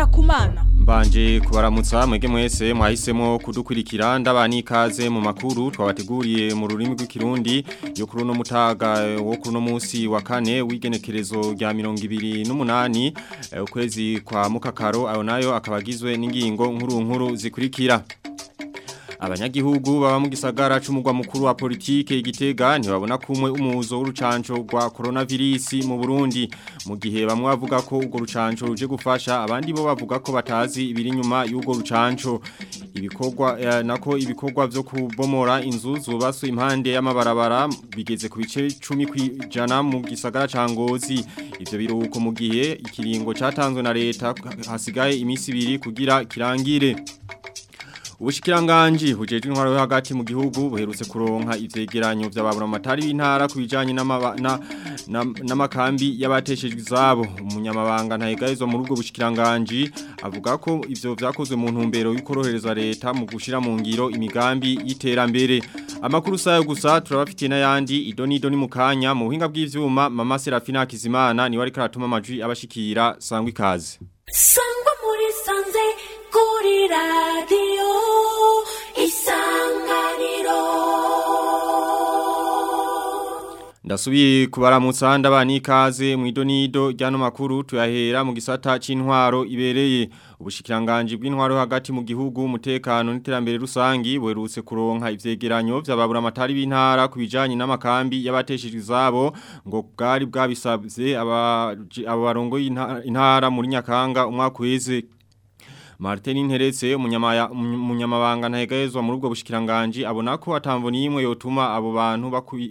kumana Mbanje kubaramutsa mwege mwese mwahisemo kudukurikira ndabani ikaze mu makuru twabateguriye mu rurimi rw'ikirundi yo kuri no mutaga wo kuri no munsi wa kane w'igenekerezo rya 2028 ukwezi kwa mukakaro ayo nayo akabagizwe n'ingingo nkuru nkuru zikurikira Abanyagihugu baba mu gisagara c'umugwa mukuru wa politike igitega ntibabona kumwe umuzo w'urucanco rwa coronavirus mu Burundi mu gihe bamwe bavuga ko urwo rucanco ruje gufasha abandi bo bavuga ko batazi ibiri nyuma y'urwo rucanco ibikorwa eh, nako ibikorwa vyo kubomora inzu zubatswe impande y'amabarabara bigeze ku bice 10 kwijana mu gisagara ca Ngozi ivyo biruhuko mu gihe ikiringo catanzwe na leta hasigaye imisi ibiri kugira kirangire Ubushikiranganji bujeje intwaro yo hagati mu gihugu buherutse kuronka ivyegeranyo vy'ababura matari b'intara kubijanye n'amakambi y'abateshejwe izabo umunyamabanga ntahegarizwa muri ubwo bushikiranganji avuga ko ivyo vyakozwe mu ntumbero y'ukorohereza leta mu gushira mu ngiro imigambi y'iterambere amakuru sayo gusa turabafitiye n'ayandi idoni idoni mu kanya mu buhinga bw'ivyuma mama Serafina Kizimana niwe ariko aratuma amajwi abashikira sangwa ikaze sangwa muri sanze kuri radiyo isanganiro Ndasubiye kubaramutsa ndabani ikaze mu idonido ryano makuru tuyahera mu gisata c'intwaro ibereye ubushikiranganje bw'intwaro hagati mu gihugu umutekano n'iterambere rusangi buherutse kuronka ivyegeranyo vy'ababura amatari b'intara kubijanye n'amakambi y'abateshejwe izabo ngo bwari bwabisabye aba barongo intara muri Nyakanga umwaka weze Martin Interetse umunyamabanga ntahegezwa muri ubwo bushikiranganje abona ko atamvo nimwe yotuma abo bantu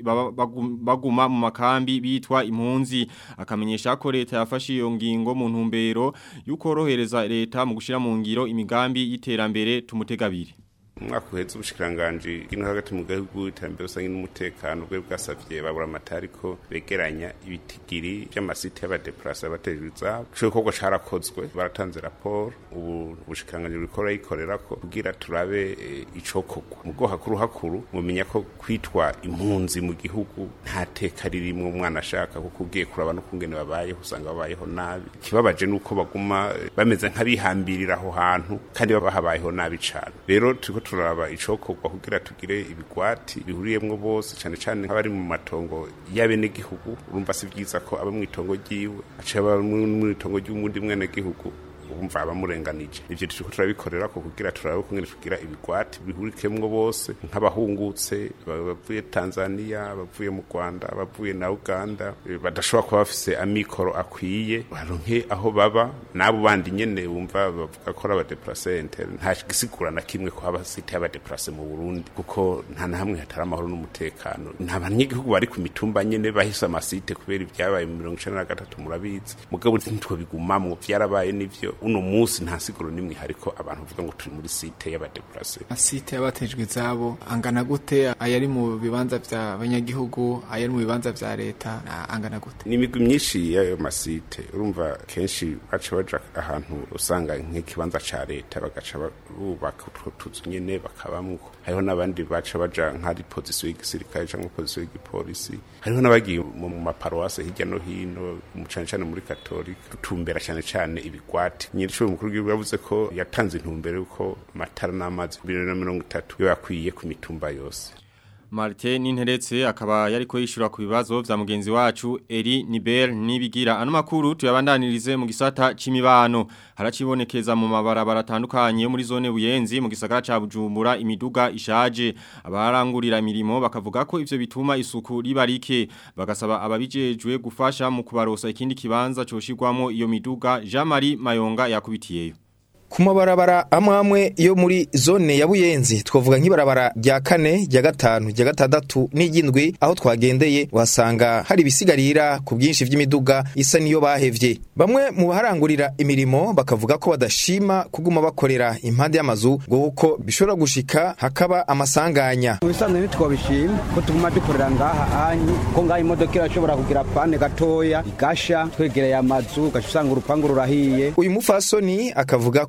baguma mu makambi bitwa impunzi akamenyesha ko leta yafashe iyo ngingo mu ntumbero y'ukorohereza leta mu gushira mu ngiro imigambi y'iterambere tumutegabire umwaka uhetse ubushikiranganje ino hagati mu gihugu iterambere rusange n'umutekano bwe bwasavye babura amatari ko begeranya ibitigiri by'amasite y'abadeplase abatejwe izabo ico gikorwa carakozwe baratanze raporo ubu ubushikiranganje buriko burayikorera ko kugira turabe icokorwa mu bwo hakuru hakuru mumenya ko kwitwa impunzi mu gihugu nta teka ririmwo umwana ashaka kuko ugiye kuraba no kungene babayeho usanga babayeho nabi ikibabaje nuko baguma bameze nk'abihambirira aho hantu kandi baba habayeho nabi cane rero turiko turaba icokorwa kugira tugire ibigwati bihuriyemwo bose cane cane nk'abari mu matongo y'abene gihugu urumva si vyiza ko aba mw'itongo ryiwe aciye aba mw'itongo ry'umundi mwene gihugu umva abamurenganije ivyo turiko turabikorera ko kugira turabe kungene tugira ibigwati bihurikemwo bose nk'abahungutse bavuye Tanzania bavuye mu Rwanda bavuye na Uganda badashobora kuba bafise amikoro akwiye baronke aho baba nabo bandi nyene bumva bavuga ko aba déplacer interne nta gisigura na kimwe ko haba site y'aba déplacer mu Burundi kuko nta na hamwe hatari amahoro n'umutekano nta banyagihugu bari ku mitumba nyene bahise amasite kubera ibyabaye mu 1993 murabizi mugabo ntitwo bigumamwo vyarabaye nivyo uno musi nta siguro nimwe hariko abantu bavuga ngo turi muri site y'abadeplase site y'abatejwe izabo angana gute ayari mu bibanza vya banyagihugu ayari mu bibanza vya leta angana gute ni imigwi myinshi y'ayo masite urumva kenshi baca baja ahantu usanga nk'ikibanza ca leta bagaca bubaka utwo tuzu nyene bakabamwo hariho n'abandi baca baja nk'ari pozisiyo y'igisirikare canke pozisiyo y'igipolisi hariho n'abagiye mu maparuwase hirya no hino cane cane muri katolika tutumbera cane cane ibigwati nyiricyo mukuru w'igihugu yavuze ko yatanze intumbero yuko amatara n'amazi 2030 yo yakwiye ku mitumba yose Martin Ninteretse akaba yariko yishura ku bibazo vya mugenzi wacu Eri Niber nibigira ano makuru tuyabandanirize mu gisata c'imibano haracibonekeza mu mabarabara atandukanye muri zone buyenzi mu gisagara ca Bujumbura imiduga ishaje abarangurira imirimo bakavuga ko ivyo bituma isuku ribarike bagasaba ababijejwe gufasha mu kubarosa ikindi kibanza coshirwamo iyo miduga Jean Marie Mayonga yakubitiyeyo ku mabarabara amwe amwe yo muri zone ya buyenzi twavuga nk'ibarabara rya kane rya gatanu rya gatandatu n'ijyindwi aho twagendeye uhasanga hari ibisigarira ku bwinshi by'imiduga isa niyo bahevye bamwe mu baharangurira imirimo bakavuga ko badashima kuguma bakorera impande y'amazu ngo kuko bishobora gushika hakaba amasanganya mu bisanzwe ntitwabishima ko tuguma dukorera ngaha anyi ko ngaha imodoka irashobora kugira pane gatoya igasha twegereye amazu ugaca usanga urupangu rurahiye uyu mufasoni akavuga ko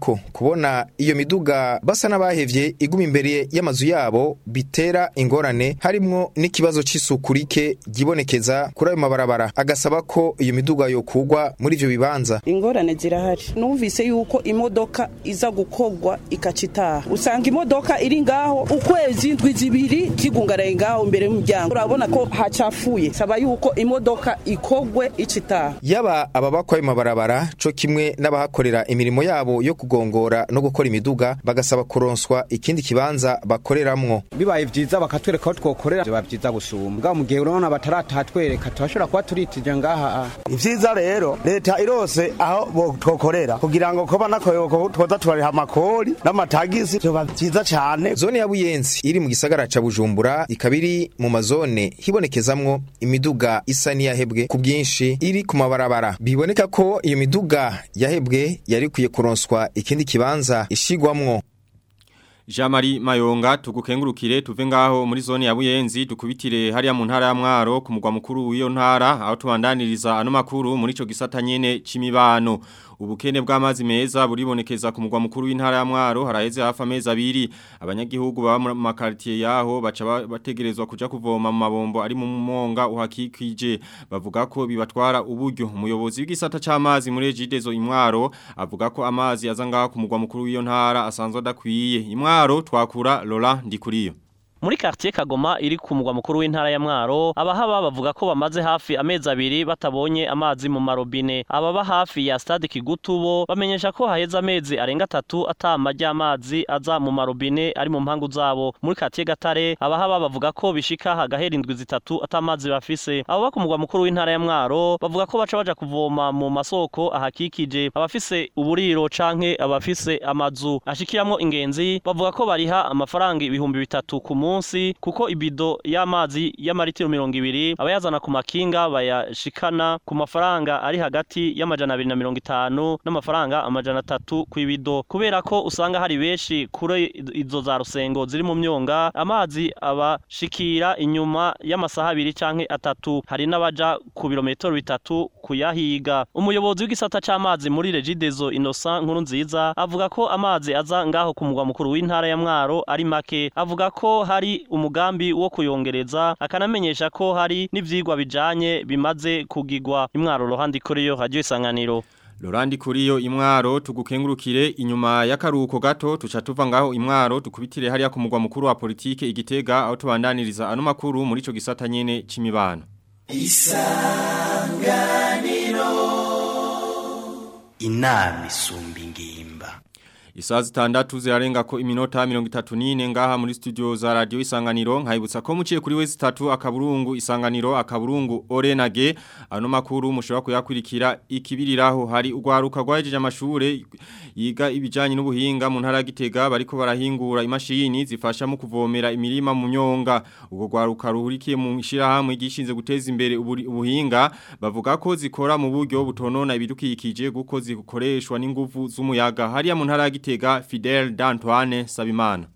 ko kubona iyo miduga basa n'abahevye iguma imbere y'amazu yabo bitera ingorane harimwo n'ikibazo c'isuku rike gibonekeza kuri ayo mabarabara agasaba ko iyo miduga yokugwa muri ivyo bibanza ingorane zirahari numvise yuko imodoka iza gukorwa ikacitaha usanga imodoka iri ngaho ukwezi ndwi zibiri kigungaraye ngaho imbere y'umuryango urabona ko hacafuye saba yuko imodoka ikogwe icitaha yaba ababakwa ayo mabarabara co kimwe n'abahakorera imirimo yabo yo kugongora no gukora imiduga bagasaba kuronswa ikindi kibanza bakoreramwo bibaye vyiza bakatwereka aho twokorera biba vyiza gusumba bwa mu gihe urabona bataratatwereka turashobora kuba turitije ngaha ivyiza rero leta irose aho bo- twokorera kugira ngo koba nakoyoko twoza turariha amakori n'amatagisi vyoba vyiza cane zone ya buyenzi iri mu gisagara ca bujumbura ikaba iri mu mazone hibonekezamwo imiduga isa n'iyahebwe ku bwinshi iri ku mabarabara biboneka ko iyo miduga yahebwe yari ikwiye kuronswa ikindi kibanza ishigwamwo Jean-Marie Mayonga tugukengurukire tuve ngaho muri zone ya Buyenzi dukubitire hariya mu ntara ya Mwaro ku mugwa mukuru w'iyo ntara aho tubandaniriza ano makuru muri ico gisata nyene c'imibano ubukene bw'amazi meza buribonekeza ku mugwa mukuru w'intara ya Mwaro haraheze hafi amezi abiri abanyagihugu baba mu makartier yaho baca ba- bategerezwa kuja kuvoma mu mabombo ari mu monga uhakikije bavuga ko bibatwara uburyo umuyobozi w'igisata c'amazi muri Ejidezo imwaro avuga ko amazi aza ngaho ku mugwa mukuru w'iyo ntara asanzwe adakwiye imwaro twakura Lola ndikuriyo Muri quartier Kagoma iri ku mugwa mukuru w'intara ya Mwaro abahaba bavuga ko bamaze hafi amezi abiri batabonye amazi mu marobine ababa hafi ya stade Kigutubo bamenyesha ko haheze amezi arenga atatu atama ry'amazi aza mu marobine ari mu mpangu zabo muri quartier Gatare abahaba bavuga ko bishika hagahera indwi zitatu atamazi bafise abo ku mugwa mukuru w'intara ya Mwaro bavuga ko baca baja kuvoma mu masoko ahakikije abafise uburiro canke abafise amazu ashikiramwo ingenzi bavuga ko bariha amafaranga ibihumbi bitatu ku munsi kuko ibido y'amazi y'amaritiro mirongo ibiri abayazana ku makinga bayashikana ku mafaranga ari hagati y'amajana abiri na mirongo itanu n'amafaranga amajana atatu ku ibido kubera ko usanga hari benshi kuri izo za rusengo ziri mu myonga amazi abashikira inyuma y'amasaha abiri canke atatu hari n'abaja ku birometero bitatu kuyahiga umuyobozi w'igisata c'amazi muri Regidezo Innocent nkuru nziza avuga ko amazi aza ngaho ku mugwa mukuru w'intara ya Mwaro ari make avuga ko hari umugambi wo kuyongereza akanamenyesha ko hari n'ivyigwa bijanye bimaze kugigwa imwaro rohandi kuri yo radio isanganiro Lorandi kuriyo imwaro tugukengurukire inyuma y'akaruhuko gato tuca tuva ngaho imwaro tukubitire hariya ku mugwa mukuru wa politike igitega aho tubandaniriza ano makuru muri ico gisata nyene c'imibano inama isumba ingimba Isaha zitandatu zirarenga ko iminota mirongo itatu n'ine ngaha muri studio za radio isanganiro nkayibutsa ko muciye kuri wezi tatu akaburungu isanganiro akaburungu orenage ano makuru mushobora kuyakurikira ikibiriraho hari ugwaruka rwajeje amashure yiga ibijanye n'ubuhinga mu ntara ya Gitega bariko barahingura imashini zifasha mu kuvomera imirima mu nyonga ubwo gwaruka ruhurikiye mu shirahamwe gishinze guteza imbere uburi- ubuhinga bavuga ko zikora mu buryo butonona ibidukikije guko zikoreshwa n'inguvu z'umuyaga hariya mu ntara ya Gitega Fidel D'Antoine Sabimana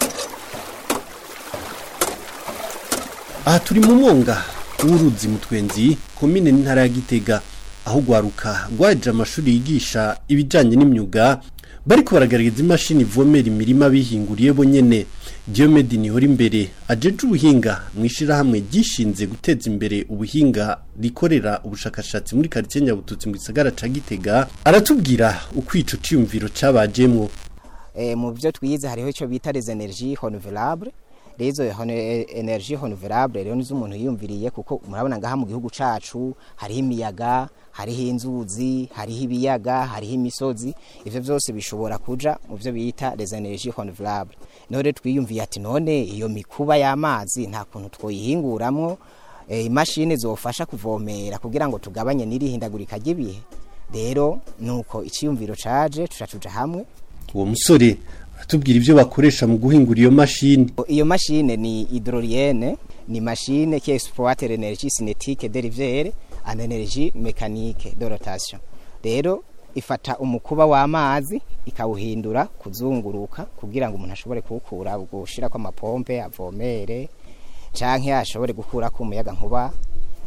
aha turi mu mwonga w'uruzi mutwenzi komine n'intara ya gitega aho gwaruka rwaje amashuri yigisha ibijyanye n'imyuga bariko baragaragaza imashini ivomera imirima bihinguriye bonyene Diomede nihora imbere ajeje ubuhinga mu ishirahamwe ryishinze guteza imbere ubuhinga rikorera ubushakashatsi muri quartier Nyabututsi mu gisagara ca Gitega aratubwira uko ico ciyumviro cabajemwo eh, mu byo twize hariho icyo bita les energies renouvelables rezo energie renouvelable rero nizo umuntu yiyumviriye kuko murabona ngaha mu gihugu cacu hariho imiyaga hariho inzuzi hariho ibiyaga hariho imisozi ivyo vyose bishobora kuja mu byo bita les energies renouvelables niho rero twiyumviye ati none iyo mikuba y'amazi nta kuntu twoyihinguramwo eh, imashini zofasha kuvomera kugira ngo tugabanye n'irihindagurika ry'ibihe rero nuko iciyumviro caje tucacuja hamwe uwo musore aratubwira ivyo bakoresha mu guhingura iyo mashini iyo mashine ni hydrolienne ni machine qui exploite l'énergie cinétique dérivée en énergie mécanique de rotation rero ifata umukuba w'amazi ikawuhindura kuzunguruka kugira ngo umuntu ashobore kuwukura gushira kwa mapompe avomere canke ashobore gukura ku umuyaga nkuba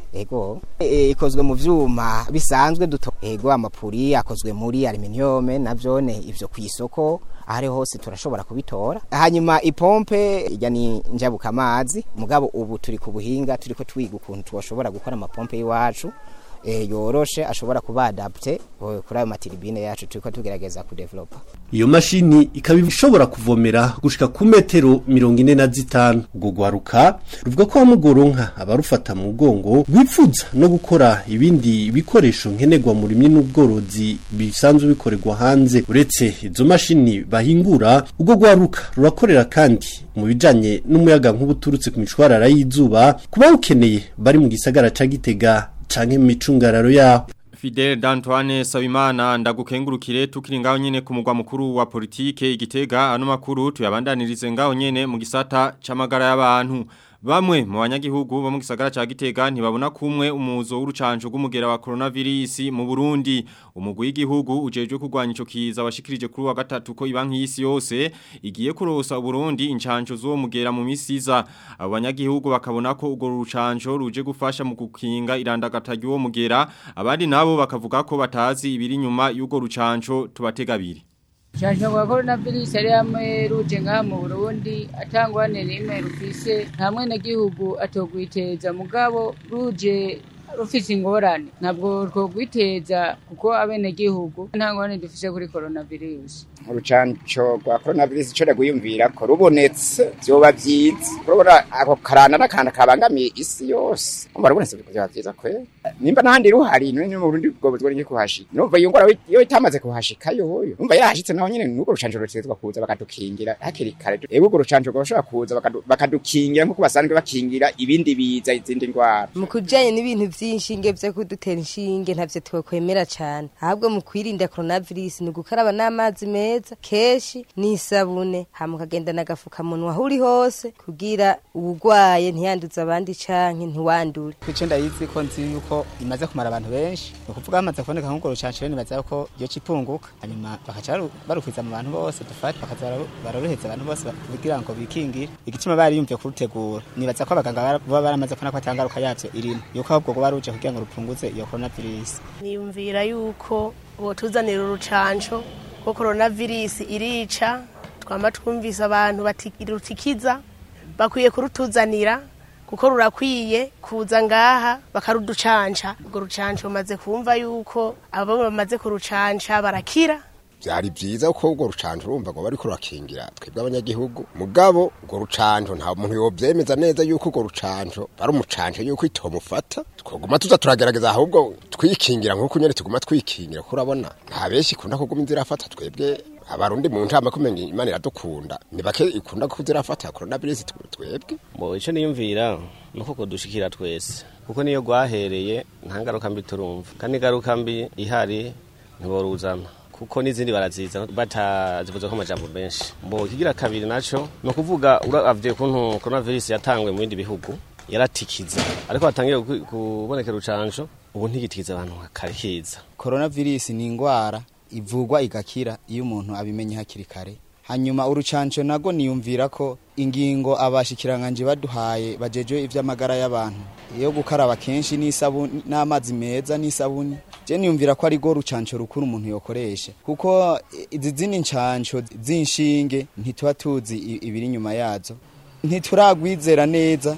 ego e, ikozwe mu vyuma bisanzwe duto ego amapuri akozwe muri aluminium navyone ivyo kwisoko ahari hose turashobora kubitora hanyuma ipompe ijya ni njabuka amazi mugabo ubu turi ku buhinga turiko twiga ukuntu twoshobora gukora amapompe y'iwacu e, yoroshe ashobora kuba adapte eh, kuri ayo matiribine yacu turiko tugerageza kudevelopa iyo mashini ikaba ishobora kuvomera gushika ku metero mirongo ine na zitanu ubwo gwaruka ruvuga ko wamugoronka abarufata mu mugongo rwifuza no gukora ibindi bikoresho nkenerwa mu rimwe n'ubworozi bisanzwe bikorerwa hanze uretse izo mashini bahingura ubwo gwaruka rurakorera kandi mu bijanye n'umuyaga nk'ubuturutse ku mishwarara y'izuba ku bawukeneye bari mu gisagara ca gitega canke mu micungararo yaho Fidel D'Antoine Sabimana ndagukengurukire tukiri ngaho nyene ku mugwa mukuru wa politike igitega ano makuru tuyabandanirize ngaho nyene mu gisata c'amagara y'abantu Bamwe mu banyagihugu bo mu gisagara ca Gitega ntibabona kumwe umuzo w'urucanco rw'umugera wa coronavirus mu Burundi umugwi w'igihugu ujejwe kurwanya ico kiza washikirije kuri wa gatatu ko ibanki y'isi yose igiye kurosa Burundi incanco zo mugera mu misiza abo banyagihugu bakabona ko ugo rucanco ruje gufasha mu gukinga irandagata ry'uwo mugera abandi nabo bakavuga ko batazi ibiri nyuma y'ugo rucanco tubategabiri Chanjo kwa coronavirus yari hamwe ruje ngaha mu Burundi atangwane n'imwe rufise hamwe na gihugu atogwiteza mugabo ruje rufise ingorane ntabwo twogwiteza kuko abene gihugu nta ngorane dufise kuri coronavirus urucanco rwa coronavirus ico ragwiyumvira ko rubonetse vyoba vyiza urabona ako karana n'akanda kabangamiye isi yose umva rubonetse vyoba vyiza kwe nimba n'ahandi ruhari none mu Burundi bwo bwo niki kuhashika numva iyo ngwara iyo itamaze kuhashika yoyo numva yarashitse naho nyene nuko rucanco rutezwa kuza bakadukingira hakiri kare ego urwo rucanco rwashobora kuza bakadu- bakadukingira nkuko basanzwe bakingira ibindi biza izindi ndwara mu kujyanye n'ibintu by'inshinge byo kudutera inshinge ntabyo twakwemera cyane ahubwo mu kwirinda coronavirus ni ugukaraba n'amazi meza kenshi n'isabune hama ukagenda n'agafukamunwa aho uri hose kugira uwurwaye ntiyanduze abandi canke ntiwandure ico ndayizi ko nzi yuko imaze kumara abantu benshi ni ukuvuga hamaze kuboneka nk'ubwo rucanco rero nibaza ko iyo cipunguka hanyuma bakaca baru- barukwiza mu bantu bose dufate bakaza bararu- barorohereza abantu bose ba- kugira ngo bikingire igituma bari yumviye kurutegura nibaza ko abaganga bara- baba baramaze kubona ko atangaruka yavyo irimo yuko ahubwo rwoba ruje kugira ngo rupunguze iyo coronavirus niyumvira yuko botuzanira urucanco ko coronavirus irica twama twumvise abantu bati rutikiza bakwiye kurutuzanira kuko rurakwiye kuza ngaha bakaruducanca urwo rucanco rumaze kumva yuko abo bamaze kurucanca barakira byari byiza ko urwo rucanco urumva ngo bariko rurakingira twebwe abanyagihugu mugabo urwo rucanco nta muntu yovyemeza neza yuko urwo rucanco bari umucanco yuko itomufata twoguma tuza turagerageza ahubwo twikingira nk'uko nyene tuguma twikingira kuko urabona nta benshi ikunda kuguma inzira afata twebwe abarundi mu ntama kumenya imana iradukunda ni bake ikunda kuzirafata coronavirus twebwe bo ico niyumvira nuko kodushikira twese kuko niyo gwahereye nta ngaruka mbi turumva kandi ingaruka mbi ihari ntiboruzana kuko n'izindi baraziza batazivuze ko amajambo menshi mbo ikigira kabiri naco ni ukuvuga uravye kuntu coronavirus yatangwe mu bindi bihugu yaratikiza ariko hatangiye ku- kubonekera urucanco ubu ntigitikiza abantu karikiza coronavirus ni ingwara ivugwa igakira iyo umuntu abimenye hakiri kare hanyuma urucanco nago niyumvira ko ingingo abashikiranganje baduhaye bajejwe ivy'amagara y'abantu iyo gukaraba kenshi n'isabuni n'amazi meza n'isabuni je niyumvira ko ari go rucanco rukuru umuntu yokoresha kuko izi zindi ncanco z'inshinge ntituba tuzi i- ibiri inyuma yazo ntituragwizera neza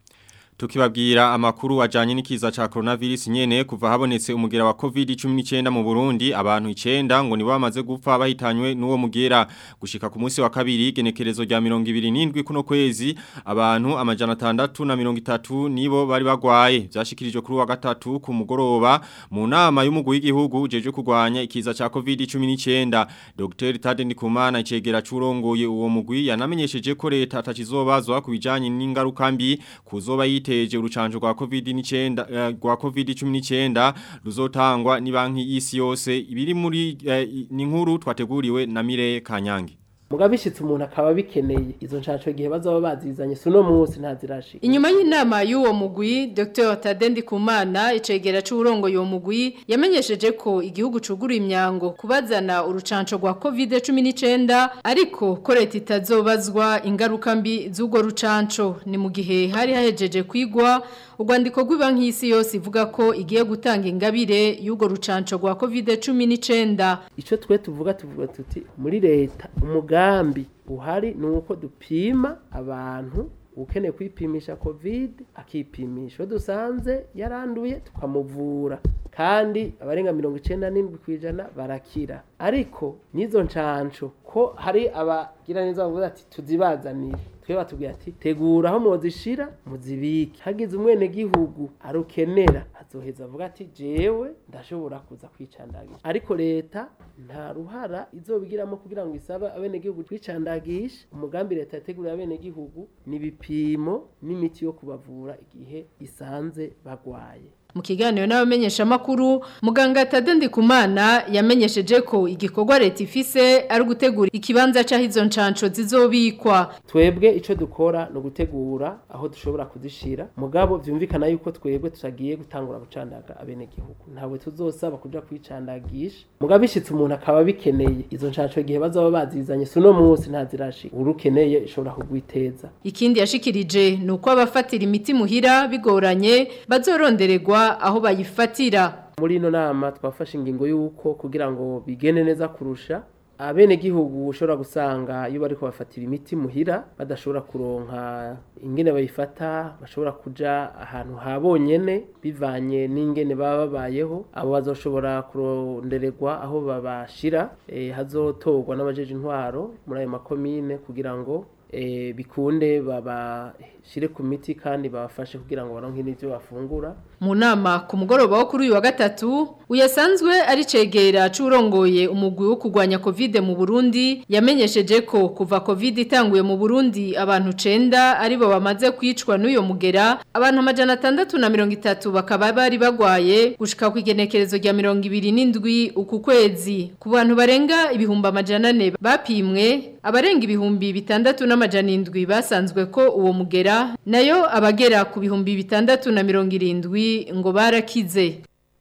Tukibabwira amakuru ajanye n'ikiza ca coronavirus nyene kuva habonetse umugera wa COVID-19 mu Burundi abantu 9 ngo nibo bamaze gupfa bahitanywe n'uwo mugera gushika ku munsi wa kabiri genekerezo rya 27 kuno kwezi abantu amajana 6 na 30 nibo bari bagwaye byashikirijwe kuri wa gatatu ku mugoroba mu nama y'umugwi w'igihugu ujeje kurwanya ikiza ca COVID-19 Dr Tade Ndikumana icegera curongoye uwo mugwi yanamenyesheje ko leta atakizobazwa kubijanye n'ingaruka mbi kuzoba yiteje urucanjo rwa COVID-19 eh, rwa COVID-19 ruzotangwa ni banki y'isi yose ibiri muri eh, ni nkuru twateguriwe na Mire Kanyange mugabo bishitse umuntu akaba bikeneye izo nshansho igihe bazaba bazizanye si uno munsi ntazirashika Inyuma y'inama y'uwo mugwi Dr. Tadendi Kumana icegera c'urongo yo mugwi yamenyesheje ko igihugu cuguruye imyango kubazana urucanco rwa COVID-19 ariko ko leta itazobazwa ingaruka mbi z'ugo rucanco ni mu gihe hari hahejeje kwigwa urwandiko rw'ibanki y'isi yose ivuga ko igiye gutanga ingabire y'ugo rucanco rwa COVID-19 ico twe tuvuga tuvuga tuti muri leta umugambi uhari ni uko dupima abantu ukeneye kwipimisha covid akipimisha iyo dusanze yaranduye tukamuvura kandi abarenga mirongo icenda n'indwi ku ijana barakira ariko n'izo nshansho ko hari abagira neza bavuga ati tuzibazanire twe batubwira ati tegura aho muzishira muzibike hagize umwenegihugu arukenera azoheza avuga ati jewe ndashobora kuza kwicandagisha ariko leta nta ruhara izobigiramo kugira ngo isabe abenegihugu twicandagisha umugambi leta yateguriye abenegihugu ni ibipimo n'imiti yo kubavura igihe isanze bagwaye Mu kiganiro n'abamenyesha makuru muganga Tadendi Kumana yamenyesheje ko igikorwa leta ifise ari gutegura ikibanza cyaho izo nshanco zizobikwa twebwe ico dukora no gutegura aho dushobora kuzishira mugabo vyumvikana yuko twebwe tutagiye gutangura gucandaga abenegihugu ntawe tuzosaba kuja kwicandagisha mugabo bishitse umuntu akaba bikeneye izo nshanco igihe bazaba bazizanye si uno munsi ntazirashika urukeneye ishobora kugwiteza Ikindi yashikirije ni uko abafatira imiti muhira bigoranye bazorondererwa aho bayifatira muri ino nama twafashe ingingo y'uko kugira ngo bigende neza kurusha abenegihugu ushobora gusanga iyo bari kubafatira imiti muhira badashobora kuronka ingene bayifata bashobora kuja ahantu ha bonyene bivanye n'ingene baba babayeho abo bazoshobora kurondererwa aho babashira e, hazotorwa n'abajeje intwaro muri ayo makomine kugira ngo e, bikunde babashire ku miti kandi babafashe kugira ngo baronke n'ivyo bafungura mu nama ku mugoroba wo kuri uyu wa gatatu uyasanzwe ari cegera c'urongoye umugwi wo kurwanya covid mu Burundi yamenyesheje ko kuva covid itanguye mu Burundi abantu 9 aribo bamaze kwicwa n'uyo mugera abantu amajana atandatu na mirongo itatu bakaba bari bagwaye gushika ku igenekerezo rya mirongo ibiri n'indwi uku kwezi ku bantu barenga ibihumbi amajana ane bapimwe abarenga ibihumbi bitandatu n'amajana indwi basanzwe ko uwo mugera nayo abagera ku bihumbi bitandatu na mirongo irindwi ngo barakize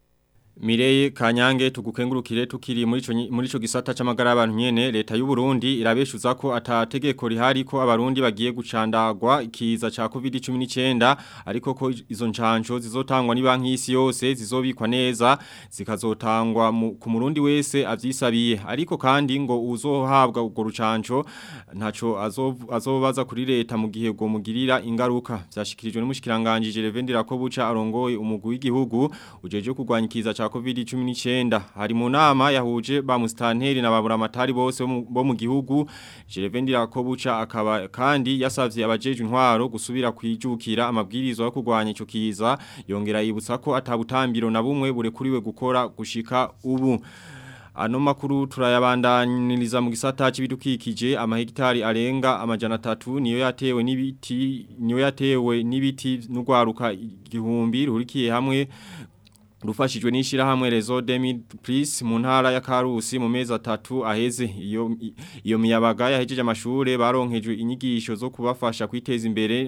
Mireye Kanyange tugukengurukire tukiri muri ico muri ico gisata c'amagara y'abantu nyene leta y'u Burundi irabeshuza ko atategeko rihari ko abarundi bagiye gucandagwa ikiza ca COVID-19 ariko ko izo ncanco zizotangwa ni banki y'isi yose zizobikwa neza zikazotangwa ku murundi wese avyisabiye ariko kandi ngo uzohabwa ubwo rucanco ntaco azobaza kuri leta mu gihe go mugirira ingaruka vyashikirijwe n'umushikiranganje Gervais Ndirakobuca arongoye umugwi w'igihugu ujeje kurwanya ikiza cha COVID-19 hari mu nama yahuje ba mustanteri na babura matari bose bo mu gihugu Jerevendi Rakobuca akaba kandi yasavye abajeje intwaro gusubira kwijukira amabwirizo yo kurwanya ico kiza yongera yibutsa ko atabutambiro na bumwe burekuriwe gukora gushika ubu Ano makuru turayabandaniriza mu gisata c'ibidukikije amahegitari arenga amajana atatu niyo yatewe n'ibiti niyo yatewe n'ibiti n'ugwaruka igihumbi rurikiye hamwe rufashijwe n'ishirahamwe Rezo Demi Plus mu ntara ya Karusi mu mezi atatu aheze iyo iyo miyabaga yahejeje amashure baronkejwe inyigisho zo kubafasha kwiteza imbere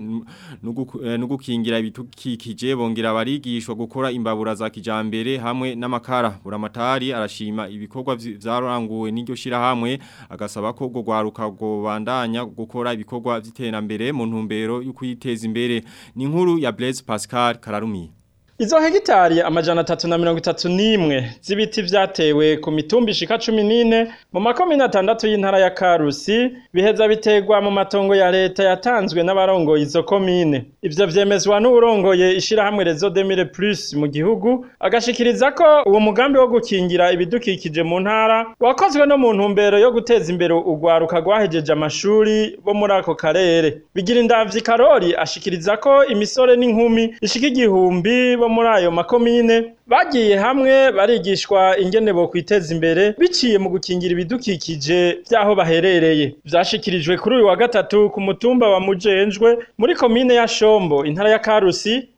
no gukingira ibitukikije bongera barigishwa gukora imbabura za kijambere hamwe n'amakara buramatari arashima ibikorwa vyaranguwe n'iryo shirahamwe agasaba ko go gwaruka go bandanya gukora ibikorwa vy'iterambere mu ntumbero yo kwiteza imbere ni inkuru ya Blaise Pascal Kararumi Izo hegitari amajana atatu na mirongo itatu n'imwe z'ibiti vyatewe ku mitumba ishika cumi n'ine mu makomine atandatu y'intara ya Karusi biheza biterwa mu matongo ya leta yatanzwe n'abarongoye izo komine. Ivyo vyemezwa n'uwurongoye ishirahamwe Rezo Demire Plus mu gihugu agashikiriza ko uwo mugambi wo gukingira ibidukikije mu ntara wakozwe no mu ntumbero yo guteza imbere urwaruka rwahejeje amashuri bo muri ako karere. Bigira indavyi Karori ashikiriza ko imisore n'inkumi ishika igihumbi bo muri ayo makomine bagiye hamwe barigishwa ingene bo kwiteza imbere biciye mu gukingira ibidukikije vyaho baherereye vyashikirijwe kuri uyu wa gatatu ku mutumba wa Mujenjwe muri komine ya Shombo intara ya Karusi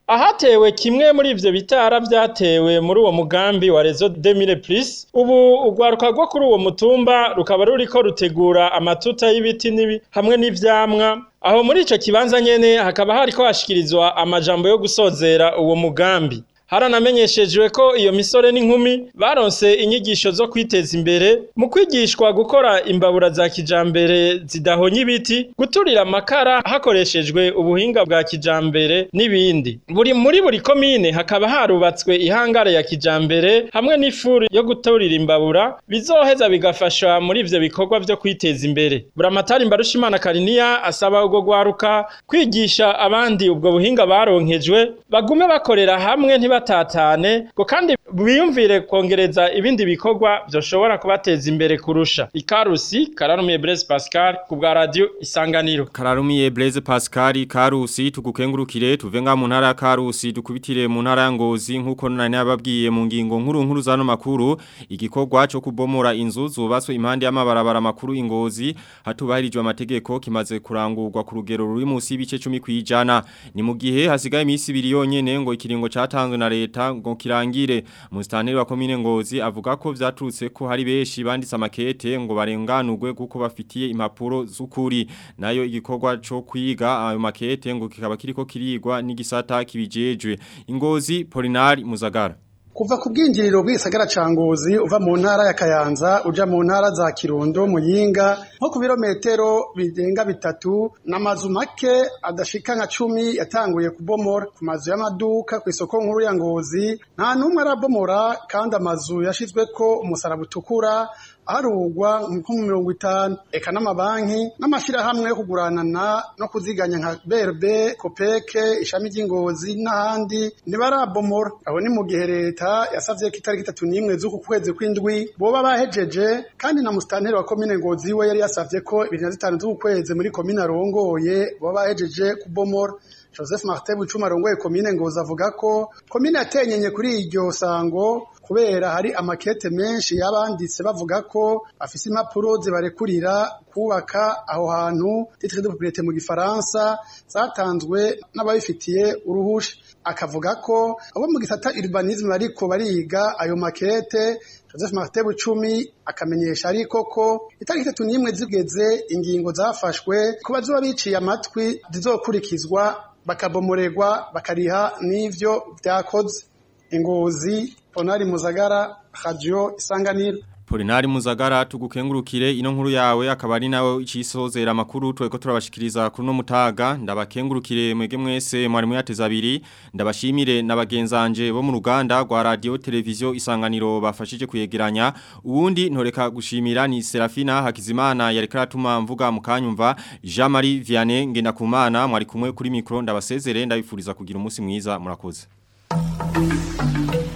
ahatewe kimwe muri ivyo bitara vyatewe muri uwo mugambi wa Rezo 2000 Plus ubu ugwaruka rwo kuri uwo mutumba rukaba ruriko rutegura amatuta y'ibiti nibi hamwe n'ivyamwa aho muri ico kibanza nyene hakaba hariko hashikirizwa amajambo yo gusozera uwo mugambi haranamenyeshejwe ko iyo misore n'inkumi baronse inyigisho zo kwiteza imbere mu kwigishwa gukora imbabura za kijambere zidahonye ibiti guturira amakara hakoreshejwe ubuhinga bwa kijambere n'ibindi buri muri buri komine hakaba harubatswe ihangare ya kijambere hamwe n'ifuri yo guturira imbabura bizoheza bigafasha muri ivyo bikorwa vyo kwiteza imbere buramatari mbarushimana kariniya asaba ubwo gwaruka kwigisha abandi ubwo buhinga baronkejwe bagume bakorera hamwe ntiba batatane ngo kandi biyumvire kongereza ibindi bikorwa byoshobora kubateza imbere kurusha ikarusi kararumiye Blaise Pascal ku bwa radio isanganiro Kararumiye Blaise Pascal Karusi tugukengurukire tuve nga mu ntara ya Karusi dukubitire mu ntara ya Ngozi nkuko nani yababwiye mu ngingo nkuru nkuru zano makuru igikorwa cyo kubomora inzu zubatswe impande y'amabarabara makuru ingozi hatubahirijwe amategeko kimaze kurangurwa ku rugero ruri munsi y'ibice 10 kwijana ni mu gihe hasigaye imisi ibiri yonyene ngo ikiringo catanzwe na leta ngo kirangire Mustaneri wa komine Ngozi avuga ko vyaturutse ko hari beshi banditse amakete ngo barenganurwe kuko bafitiye impapuro z'ukuri nayo igikorwa cyo kwiga ayo makete ngo kikaba kiriko kirigwa n'igisata kibijejwe Ingozi Polinari Muzagara kuva ku bwinjiriro bw'isagara ca Ngozi uva mu ntara ya Kayanza uja mu ntara za Kirundo Muyinga nko ku birometero birenga bitatu n'amazu make adashika nka cumi yatanguye kubomora ku mazu y'amaduka ku isoko nkuru ya Ngozi nta numwe arabomora kandi amazu yashizweko umusaraba utukura harugwa nko mu mirongo itanu eka n'amabanki n'amashyirahamwe yo kuguranana no kuziganya nka berbe kopeke ishami ry'ingozi n'ahandi ntibarabomora aho ni mu gihe leta yasavye ko itariki itatu n'imwe z'uku kwezi kw'indwi boba bahejeje kandi na musitanteri wa komine ngozi we yari yasavye ko ibiri na zitanu z'uku kwezi muri komine arongoye boba bahejeje kubomora Joseph Martin Bucuma arongoye komine Ngozi avuga ko komine yatenyenye kuri iryo sango kubera hari amakete menshi yabanditse bavuga ko afise impapuro zibarekurira kubaka aho hantu titre de propriété mu gifaransa zatanzwe n'ababifitiye uruhusha akavuga ko abo mu gisata urbanisme bariko bariga ayo makete Joseph Martin Bucumi akamenyesha ariko ko itariki itatu n'imwe zigeze ingingo zafashwe ko bazoba biciye amatwi zizokurikizwa bakabomorerwa bakariha n'ivyo vyakoze ingozi Ponari Muzagara Radio Isanganiro Polinari Muzagara tugukengurukire ino nkuru yawe akaba ari nawe icisozera makuru tweko turabashikiriza kuri no mutaga ndabakengurukire mwege mwese mwari muyateza abiri ndabashimire nabagenzanje bo mu ruganda rwa radio televiziyo isanganiro bafashije kuyegeranya uwundi ntoreka gushimira ni Serafina Hakizimana yari karatuma mvuga mukanyumva Jean Marie Vianney ngenda kumana mwari kumwe kuri mikro ndabasezere ndabifuriza kugira umunsi mwiza murakoze